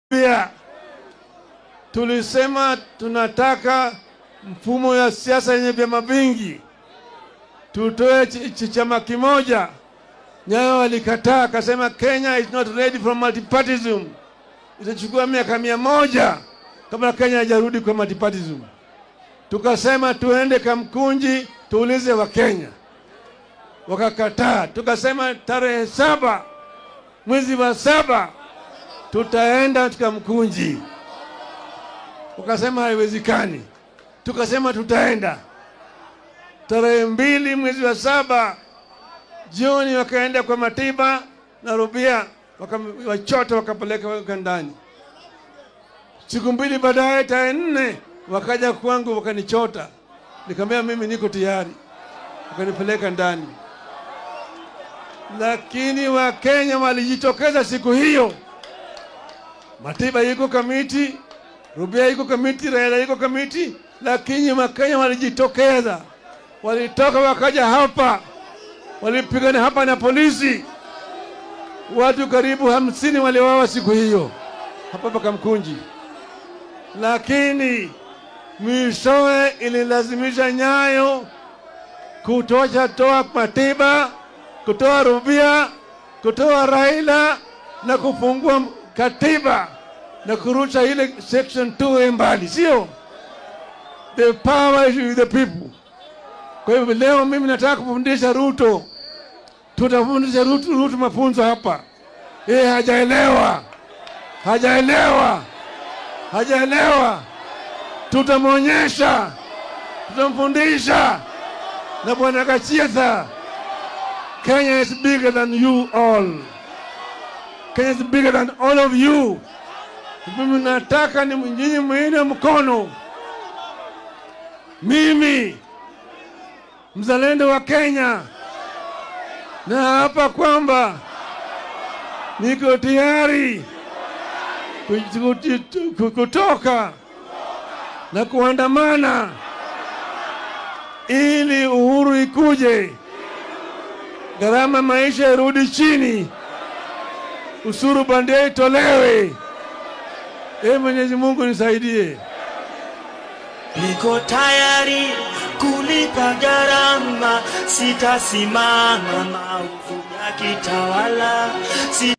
Pia tulisema tunataka mfumo ya siasa yenye vyama vingi, tutoe ch ch chama kimoja. Nyayo walikataa, akasema Kenya is not ready for multipartyism. Itachukua miaka mia moja kabla Kenya haijarudi kwa multipartyism. Tukasema tuende Kamkunji tuulize Wakenya, wakakataa. Tukasema tarehe saba mwezi wa saba tutaenda Kamkunji, wakasema haiwezekani. Tukasema tutaenda tarehe mbili mwezi wa saba jioni, wakaenda kwa Matiba na Rubia, wachota wakapeleka weka ndani. Siku mbili baadaye, tarehe nne wakaja kwangu wakanichota, nikamwambia mimi niko tayari, wakanipeleka ndani. Lakini Wakenya walijitokeza siku hiyo. Matiba yuko kamiti, Rubia yuko kamiti, Raila yuko kamiti, lakini Wakenya walijitokeza, walitoka wakaja hapa, walipigana hapa na polisi. Watu karibu hamsini waliwawa siku hiyo hapa hapa Kamkunji, lakini mwishowe ililazimisha Nyayo kutosha toa Matiba, kutoa Rubia, kutoa Raila na kufungua katiba na kurusha ile section 2 mbali, sio? The power is with the people. Kwa hivyo leo mimi nataka kufundisha Ruto, tutafundisha Ruto, Ruto mafunzo hapa. Yeye hajaelewa, hajaelewa, hajaelewa. Tutamwonyesha, tutamfundisha. Na bwana Gachietha, Kenya is bigger than you all. Kenya is bigger than all of you. Mimi nataka ni nyinyi mwine mkono. Mimi mzalendo wa Kenya na hapa kwamba niko tayari kutoka na kuandamana ili uhuru ikuje, gharama maisha irudi chini, usuru bandia itolewe. Ee Mwenyezi Mungu nisaidie. Niko tayari kulipa gharama, sitasimama maovu yakitawala.